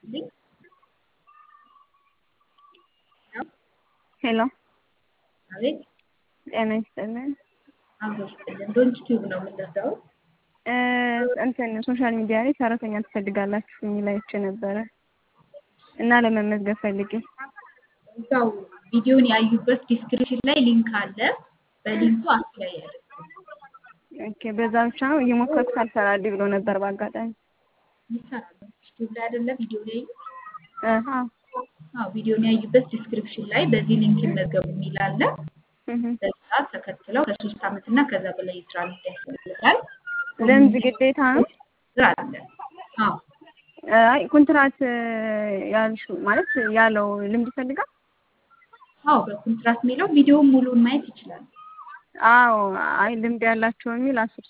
ይስጥልኝ። ሄሎ አቤት ጤና ይስጥልን። አብሮ ይስጥልን። ዶንት ቲዩብ ነው የምንረዳው። እ እንትን ሶሻል ሚዲያ ላይ ሰራተኛ ትፈልጋላችሁ የሚል አይቼ ነበረ እና ለመመዝገብ ፈልጌ እዛው ቪዲዮን ያዩበት ዲስክሪፕሽን ላይ ሊንክ አለ። በሊንኩ አፕላይ ያደርጉ። ኦኬ፣ በዛ ብቻ ነው እየሞከርኩት አልሰራልኝ ብሎ ነበር በአጋጣሚ። ይሰራል። ዩቲዩብ ላይ አይደለ ቪዲዮ ላይ አሃ አዎ፣ ቪዲዮን ያዩበት ዲስክሪፕሽን ላይ በዚህ ሊንክ ይመዝገቡ የሚል አለ። እህ በዛ ተከትለው ከሶስት ዓመት እና ከዛ በላይ የስራ ልምድ ያስፈልጋል። ልምድ ግዴታ ነው። ስራ አለ። አዎ አይ ኮንትራት ያልሽው ማለት ያለው ልምድ ይፈልጋል። አዎ በኮንትራት የሚለው ቪዲዮውን ሙሉውን ማየት ይችላል። አዎ አይ ልምድ ያላቸው የሚል አስር